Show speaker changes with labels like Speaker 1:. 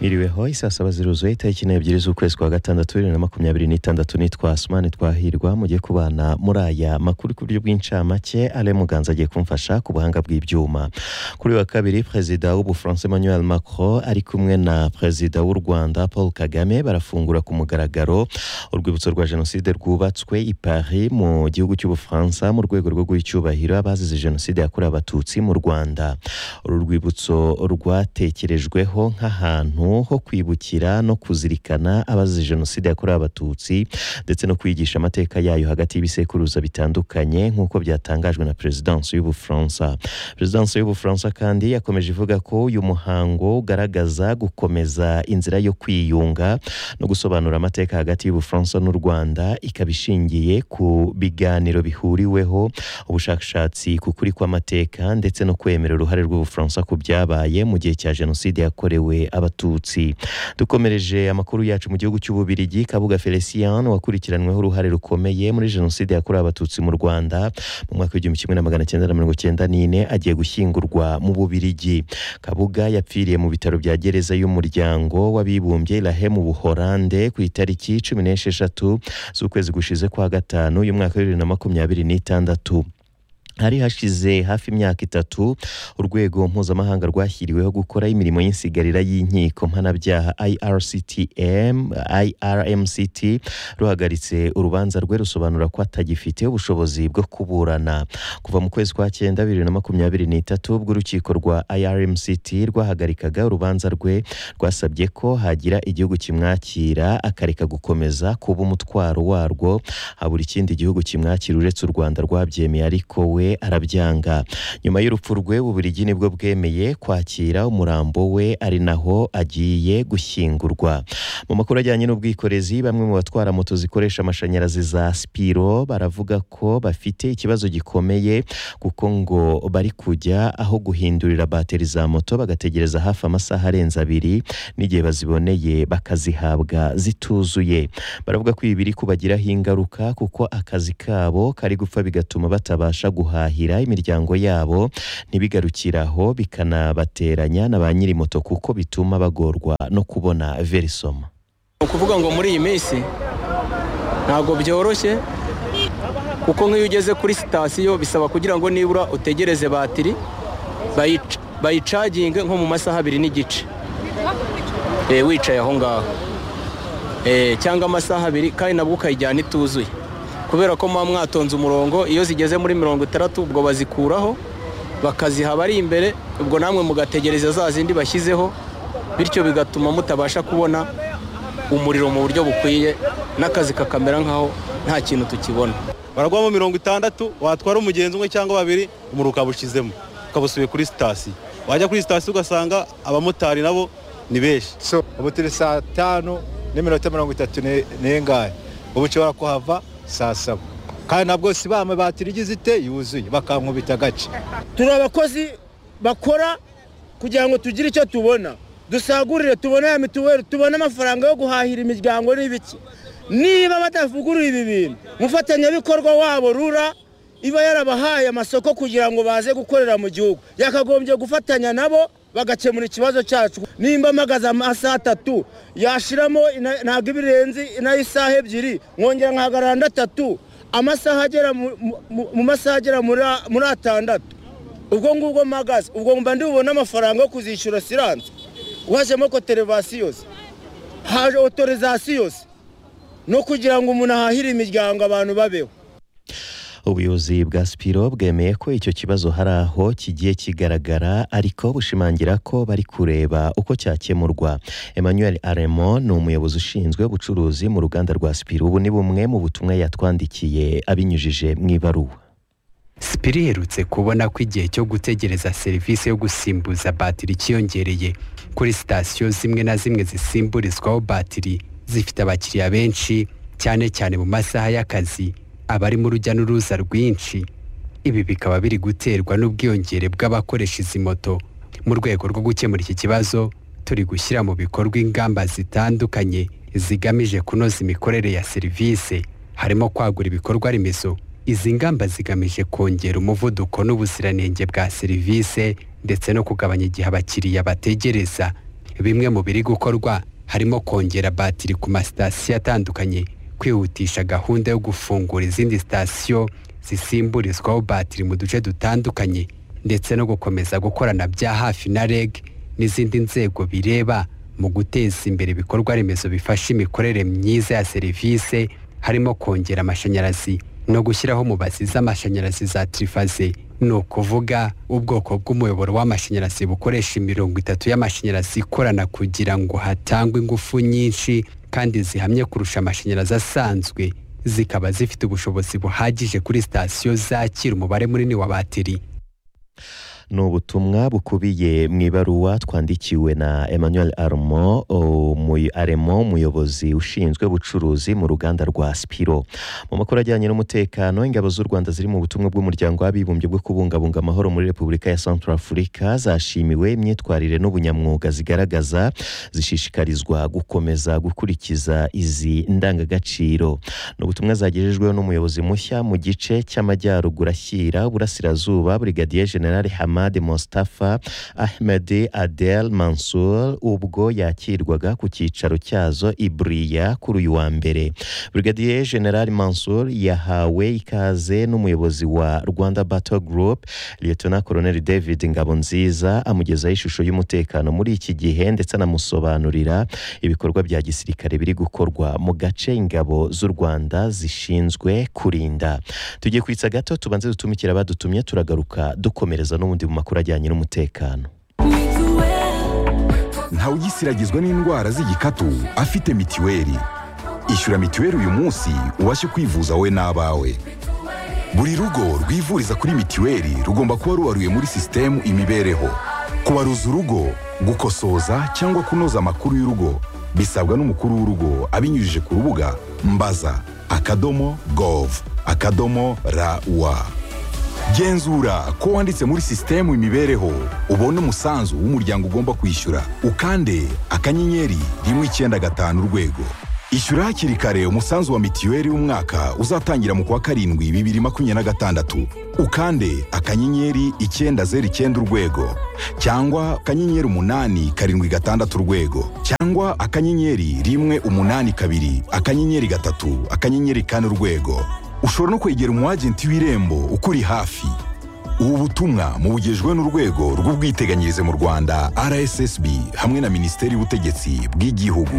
Speaker 1: Iriwe hoyi saa saba ziruzuye itariki n'ebyiri z'ukwezi kwa gatandatu bibiri na makumyabiri n'itandatu nitwa Asumani Twahirwa mugiye kubana muri aya makuru ku buryo bw'incamake Ale Muganza agiye kumfasha ku buhanga bw'ibyuma kuri wa kabiri perezida w'ubufaransa Emmanuel Macron ari kumwe na perezida w'u Rwanda Paul Kagame barafungura ku mugaragaro urwibutso rwa jenoside rwubatswe i Paris mu gihugu cy'ubufaransa mu rwego rwo guha icyubahiro abazize jenoside yakorewe abatutsi mu Rwanda uru rwibutso rwatekerejweho nk'ahantu ho kwibukira no kuzirikana abazize jenoside yakorewe abatutsi ndetse no kwigisha amateka yayo hagati y'ibisekuruza bitandukanye nk'uko byatangajwe na perezidansi y'ubufaransa perezidansi y'ubufaransa kandi yakomeje ivuga ko uyu muhango ugaragaza gukomeza inzira yo kwiyunga no gusobanura amateka hagati y'ubufaransa n'u rwanda ikaba ishingiye ku biganiro bihuriweho ubushakashatsi ku kuri kw'amateka ndetse no kwemera uruhare rw'ubufaransa ku byabaye mu gihe cya jenoside yakorewe abatutsi dukomereje amakuru yacu mu gihugu cy'ububirigi kabuga felicien wakurikiranyweho uruhare rukomeye muri jenoside yakorewe abatutsi mu rwanda mu mwaka w'igihumbi kimwe na magana cyenda na mirongo cyenda n'ine agiye gushyingurwa mu bubirigi kabuga yapfiriye mu bitaro bya gereza y'umuryango w'abibumbye irahe mu buhorande ku itariki cumi n'esheshatu z'ukwezi gushize kwa gatanu y'umwaka wa bibiri na makumyabiri n'itandatu hari hashize hafi imyaka itatu urwego mpuzamahanga rwashyiriweho gukora imirimo y'insigarira y'inkiko mpanabyaha IRCTM IRMCT ruhagaritse urubanza rwe rusobanura ko atagifite ubushobozi bwo kuburana kuva mu kwezi kwa cyenda bibiri na makumyabiri n'itatu ubwo urukiko rwa IRMCT rwahagarikaga urubanza rwe rwasabye ko hagira igihugu kimwakira akareka gukomeza kuba umutwaro warwo habura ikindi gihugu kimwakira uretse u Rwanda rwabyemeye ariko we arabyanga nyuma y'urupfu rwe uburigi nibwo bwemeye kwakira umurambo we ari naho agiye gushyingurwa mu makuru ajyanye n'ubwikorezi bamwe mu batwara moto zikoresha amashanyarazi za sipiro baravuga ko bafite ikibazo gikomeye kuko ngo bari kujya aho guhindurira bateri za moto bagategereza hafi amasaha arenze abiri n'igihe baziboneye bakazihabwa zituzuye baravuga ko ibi biri kubagiraho ingaruka kuko akazi kabo kari gupfa bigatuma batabasha guha guhahira imiryango yabo ntibigarukiraho bikanabateranya na ba nyiri moto kuko bituma bagorwa no kubona verisoma
Speaker 2: ni ukuvuga ngo muri iyi minsi ntabwo byoroshye kuko nk'iyo ugeze kuri sitasiyo bisaba kugira ngo nibura utegereze batiri bayicaginge nko mu masaha abiri n'igice wicaye aho ngaho cyangwa amasaha abiri kandi nabwo ukayijyana ituzuye kubera ko muba mwatonze umurongo iyo zigeze muri mirongo itandatu ubwo bazikuraho bakaziha abari imbere ubwo namwe mugategereza za zindi bashyizeho bityo bigatuma mutabasha kubona umuriro mu buryo bukwiye n'akazi kakamera nk'aho nta kintu tukibona
Speaker 3: baragwamo mirongo itandatu watwara umugenzi umwe cyangwa babiri umuriro ukawushyizemo ukawusubiye kuri sitasiyo wajya kuri sitasiyo ugasanga abamotari nabo ni benshi
Speaker 4: ubu turi saa tanu n'iminota mirongo itatu n'ingahe ubu ushobora kuhava saa saba kandi nabwo si bame batiri igize ite yuzuye bakankubita agace
Speaker 5: turi abakozi bakora kugira ngo tugire icyo tubona dusagurire tubone ya mituweli tubone amafaranga yo guhahira imiryango n'ibiki niba batavugurura ibi bintu umufatanyabikorwa wabo rura iba yarabahaye amasoko kugira ngo baze gukorera mu gihugu yakagombye gufatanya nabo bagakemura ikibazo cyacu nimba mpagaze amasaha atatu yashiramo ntabwo iba irenze nayo isaha ebyiri nkongera nkahagarara andi atatu amasaha agera mu masaha agera muri atandatu ubwo ngubwo mpagaze ubwo mba ndi bubone amafaranga yo kuzishyura siranse wajemo koterevasiyo se haje otorizasiyo se no kugira ngo umuntu ahahire imiryango abantu babeho
Speaker 1: ubuyobozi bwa sipiro bwemeye ko icyo kibazo hari aho kigiye kigaragara ariko bushimangira ko bari kureba uko cyakemurwa emmanuel aremo ni umuyobozi ushinzwe ubucuruzi mu ruganda rwa sipiro ubu ni bumwe mu butumwa yatwandikiye abinyujije mu ibaruwa
Speaker 6: sipiro iherutse kubona ko igihe cyo gutegereza serivisi yo gusimbuza batiri cyiyongereye kuri sitasiyo zimwe na zimwe zisimburizwaho batiri zifite abakiriya benshi cyane cyane mu masaha y'akazi abari mu rujya n'uruza rwinshi ibi bikaba biri guterwa n'ubwiyongere bw'abakoresha izi moto mu rwego rwo gukemura iki kibazo turi gushyira mu bikorwa ingamba zitandukanye zigamije kunoza imikorere ya serivisi harimo kwagura ibikorwa remezo izi ngamba zigamije kongera umuvuduko n'ubuziranenge bwa serivisi ndetse no kugabanya igihe abakiriya bategereza bimwe mu biri gukorwa harimo kongera batiri ku masitasiyo atandukanye kwihutisha gahunda yo gufungura izindi sitasiyo zisimburizwaho batiri mu duce dutandukanye ndetse no gukomeza gukorana bya hafi na reg n'izindi nzego bireba mu guteza imbere ibikorwa remezo bifasha imikorere myiza ya serivisi harimo kongera amashanyarazi no gushyiraho mubazi z'amashanyarazi za tirifaze ni ukuvuga ubwoko bw'umuyoboro w'amashanyarazi bukoresha imirongo itatu y'amashanyarazi ikorana kugira ngo hatangwe ingufu nyinshi kandi zihamye kurusha amashanyarazi asanzwe zikaba zifite ubushobozi buhagije kuri sitasiyo zakira umubare munini wa batiri
Speaker 1: ni ubutumwa bukubiye mu ibaruwa twandikiwe na emmanuel armo aremo umuyobozi ushinzwe ubucuruzi mu ruganda rwa sipiro mu makuru ajyanye n'umutekano ingabo z'u rwanda ziri mu butumwa bw'umuryango w'abibumbye bwo kubungabunga amahoro muri repubulika ya central afurika zashimiwe imyitwarire n'ubunyamwuga zigaragaza zishishikarizwa gukomeza gukurikiza izi ndangagaciro ni ubutumwa zagejejweho n'umuyobozi mushya mu gice cy'amajyaruguru ashyira burasirazuba burigadiye generale hamad mostafa ahmed adel mansour ubwo yakirwaga ku cyicaro cyazo i buriya kuri uyu wa mbere brigadier general mansour yahawe ikaze n'umuyobozi wa rwanda battle group lieutenant colonel david ngabonziza amugezaho ishusho y'umutekano muri iki gihe ndetse anamusobanurira ibikorwa bya gisirikare biri gukorwa mu gace ingabo z'u rwanda zishinzwe kurinda tugiye kwitsa gato tubanze dutumikire abadutumye turagaruka dukomereza n'ubundi mu makuru ajyanye n'umutekano
Speaker 7: ntawugisiragizwa n'indwara z'igikatu afite mitiweli ishyura mitiweli uyu munsi ubashe kwivuza wowe n'abawe buri rugo rwivuriza kuri mitiweli rugomba kuba rubaruye muri sisitemu imibereho kubaruza urugo gukosoza cyangwa kunoza amakuru y'urugo bisabwa n'umukuru w'urugo abinyujije ku rubuga mbaza akadomo gov akadomo rawa genzura ko wanditse muri sisitemu imibereho ubone umusanzu w'umuryango ugomba kwishyura ukande akanyenyeri rimwe icyenda gatanu urwego ishyura hakiri kare umusanzu wa mitiweli w'umwaka uzatangira mu kwa karindwi bibiri makumyabiri na gatandatu ukande akanyenyeri icyenda zeru icyenda urwego cyangwa akanyenyeri umunani karindwi gatandatu urwego cyangwa akanyenyeri rimwe umunani kabiri akanyenyeri gatatu akanyenyeri kane urwego ushobora no kwegera umwagenti w'irembo ukuri hafi ubu butumwa mubugejwe n'urwego rw'ubwiteganyirize mu rwanda rssb hamwe na minisiteri y'ubutegetsi bw'igihugu